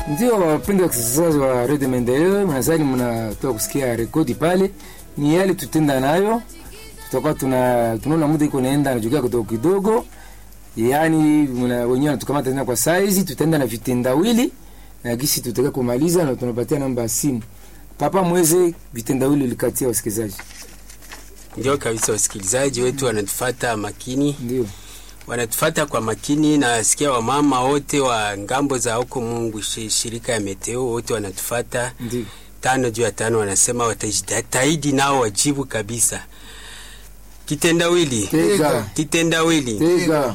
Ndio wapenda wasikilizaji wa Radio Maendeleo, nadhani mnatoka kusikia rekodi pale, ni yale tutenda nayo, tutakuwa tuna tunaona muda iko naenda najukia kidogo kidogo, yaani mna wenyewe natukamata tena kwa saizi, tutaenda na vitendawili na gisi tutaka kumaliza, na tunapatia namba ya simu. Papa Mweze, vitendawili ulikatia wasikilizaji. Ndio kabisa, wasikilizaji wetu wanatufata makini, Ndio wanatufata kwa makini. Nasikia wamama wote wa ngambo za huko Mungu, shi- shirika ya Meteo wote wanatufata ndio tano juu ya tano, wanasema watajitahidi nao wajibu kabisa. Kitendawili, tega kitendawili, tega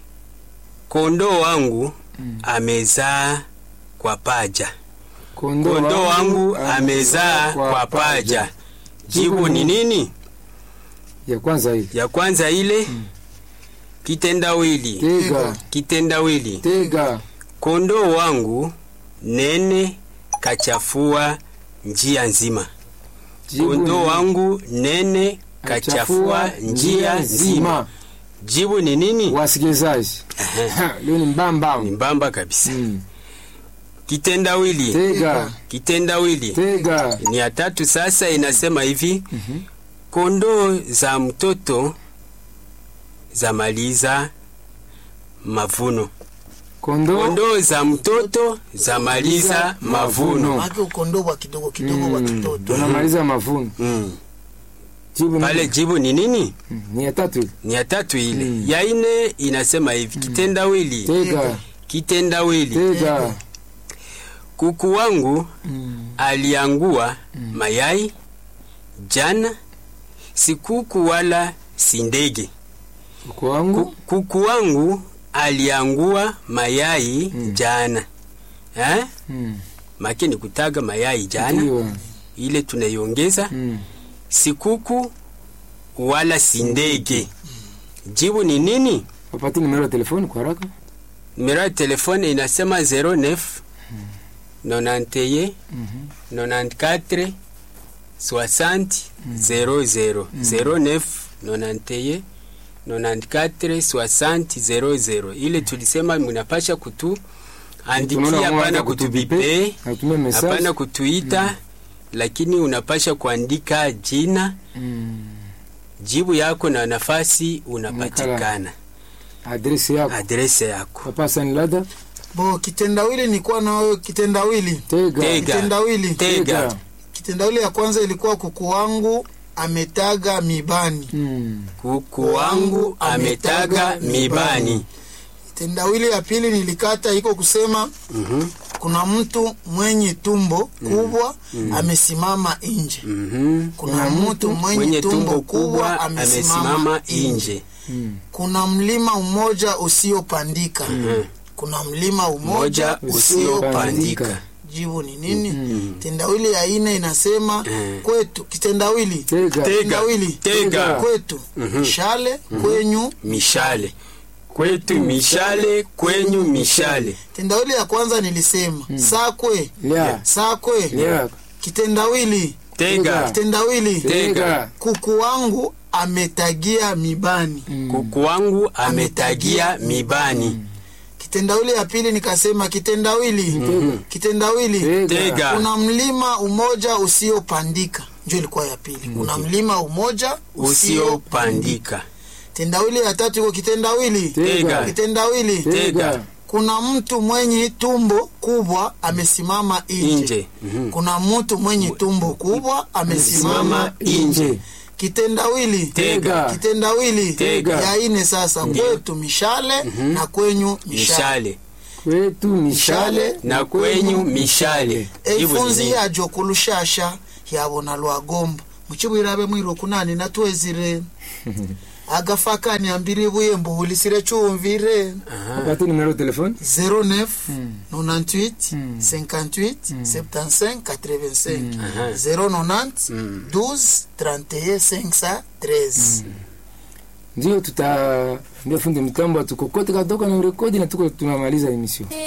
kondoo wangu amezaa kwa paja, kondoo kondoo wangu amezaa kwa paja. Jibu ni nini? ya kwanza hii Ya kwanza ile kitendawili, tega kitendawili tega kondoo wangu nene kachafua njia nzima. Jibu Kondoo ni- wangu nene kachafua njia nzima. Jibu ni nini? Wasikilizaji, Ha, leo ni mbamba Ni mbamba kabisa. Mm. Kitendawili, tega kitendawili tega ni ya tatu. Sasa inasema hivi, kondoo za mtoto za maliza mavuno. kondoo Kondoo za mtoto za maliza mavuno. Maki ukondoo wa kidogo kidogo wa kitoto. tunamaliza mavuno. Mm. Jibu ni- Pale jibu ni nini? Mm, ni ya tatu Ni ya tatu ile. Mm. Ya ine inasema hivi, kitendawili, tega kitendawili. tega Kuku wangu Mm. aliangua mayai jana, si kuku wala si ndege. uko wangu Ku- Kuku wangu aliangua mayai jana eh? Mm. Makini kutaga mayai jana, Ndio. ile tunaiongeza Mm. si kuku wala si ndege. Jibu ni nini? wapati nimero ya telefoni kwa haraka Numero ya telefone inasema 09 91 Mhm. 94 60 00 09 91 94 60 00. Ile tulisema mnapasha kutu andikia, Tunaona hapana mwanza kutubipe, kutubipe, atume message. hapana kutuita, lakini unapasha kuandika jina, Mm. jibu yako na nafasi unapatikana, adresi yako adrese yako. papa sanilada Bo kitendawili nilikuwa na wewe kitendawili. tega Tega. Kitendawili. Tega. Kitendawili ya kwanza ilikuwa kuku wangu ametaga mibani. Mm. Kuku wangu ametaga mibani. Kitendawili ya pili nilikata iko kusema Mhm, kuna mtu mwenye tumbo kubwa amesimama nje. mhm. Kuna mtu mwenye, Mwenye tumbo kubwa amesimama nje. nje. Mm. Kuna mlima mmoja usiopandika. Kuna mlima mmoja Moja usiopandika. usiopandika. Jibu ni nini? Kitendawili ya ine inasema Mm. kwetu. Kitendawili tega Tega. kitendawili Tega. kwetu shale kwenyu. Mishale kwetu, mishale kwenyu, mishale. Kitendawili ya kwanza nilisema sakwe lia sakwe. lia Kitendawili Tega, kitendawili tega kuku wangu ametagia mibani. kuku wangu ametagia mibani. Kitendawili ya pili nikasema kitendawili kitendawili tega Tega, kuna mlima umoja usiopandika njo ilikuwa ya pili kuna mlima umoja usiopandika. tendawili ya tatu iko kitendawili tega kitendawili tega kuna mtu mwenye tumbo kubwa amesimama nje Nje. Mhm. kuna mtu mwenye tumbo kubwa amesimama nje nje kitendawili Tega. kitendawili Tega. ya ine sasa kwetu mishale na kwenyu mishale Mishale kwetu mishale na kwenyu mishale. Jibu ni eifunzi nini? yajo kulushasha yabona lwagomba muchibwirabe mwiro kunani natwezire agafakani ambiri buye mbuhulisire chumvire wapati nimero ya telefoni 09 98 58 75 85 090 12 31 513 ndio tuta ndio fundi mitambo atukokote kadoka na rekodi na tuko tunamaliza emission